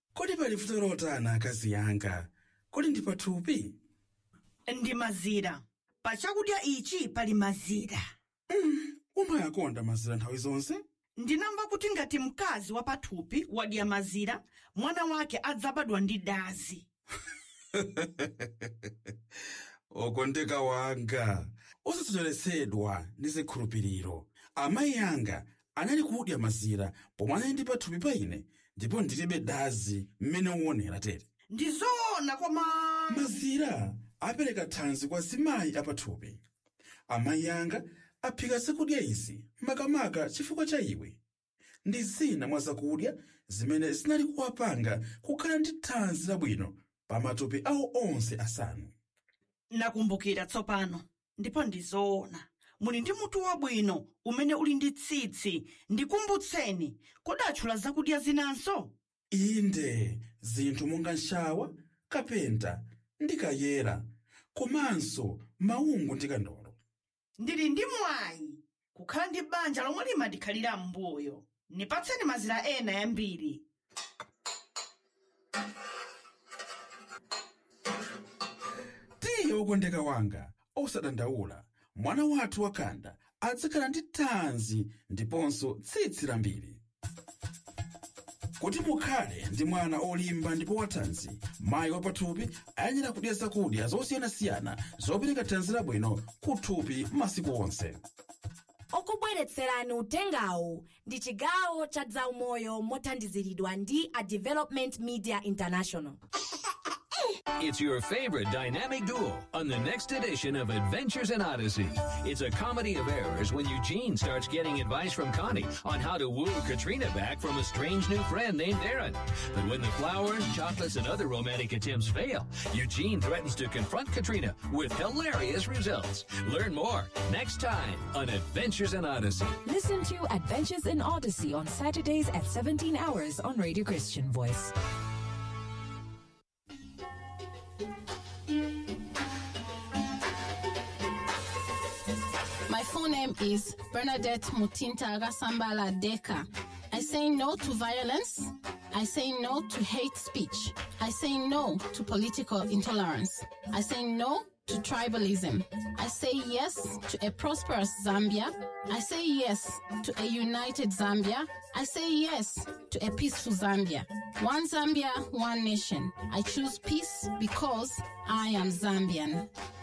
kodi pali vuto lotani akazi yanga kodi ndi pathupi ndi mazira pa chakudya ichi pali mazira umayakonda mazira nthawi zonse ndinamva kuti ngati mkazi wa pathupi wadya mazira mwana wake adzabadwa ndi dazi okondeka wanga osasocheretsedwa ndi zikhulupiriro amayi anga anali kudya mazira pomwe anali ndi pathupi pa ine ndipo ndilibe dazi mmene uonera tere ndi zoona koma mazira apereka thanzi kwa zimayi apathupi amayi anga aphika zakudya izi makamaka chifukwa cha iwe ndi zina mwa zakudya zimene zinali kuwapanga kukhala ndi thanzi labwino pa matupi awo onse asanu nakumbukira tsopano ndipo ndi zoona muli ndi mutu wabwino umene uli ndi tsitsi ndikumbutseni kodatchula zakudya zinanso inde zinthu monga nshawa kapenta ndi kayera komanso maungu ndi kandolo ndili ndi mwayi kukhala ndi banja lomwe limandikhalira m'mbuyo nipatseni mazira ena yambiri tiye wokondeka wanga osadandaula mwana wathu wakanda adzakhala ndi thanzi ndiponso tsitsi lambiri kuti mukhale ndi mwana olimba ndipo wathanzi mayi wapathupi ayenera kudya zakudya zosiyanasiyana zopereka thanzi labwino kuthupi masiku onse okubweretserani utengawu ndi chigawo cha zaumoyo mothandiziridwa ndi a development media international It's your favorite dynamic duo on the next edition of Adventures in Odyssey. It's a comedy of errors when Eugene starts getting advice from Connie on how to woo Katrina back from a strange new friend named Aaron. But when the flowers, chocolates, and other romantic attempts fail, Eugene threatens to confront Katrina with hilarious results. Learn more next time on Adventures in Odyssey. Listen to Adventures in Odyssey on Saturdays at 17 hours on Radio Christian Voice. My full name is Bernadette Mutinta Rasambala Deka. I say no to violence. I say no to hate speech. I say no to political intolerance. I say no to tribalism. I say yes to a prosperous Zambia. I say yes to a united Zambia. I say yes to a peaceful Zambia. One Zambia, one nation. I choose peace because I am Zambian.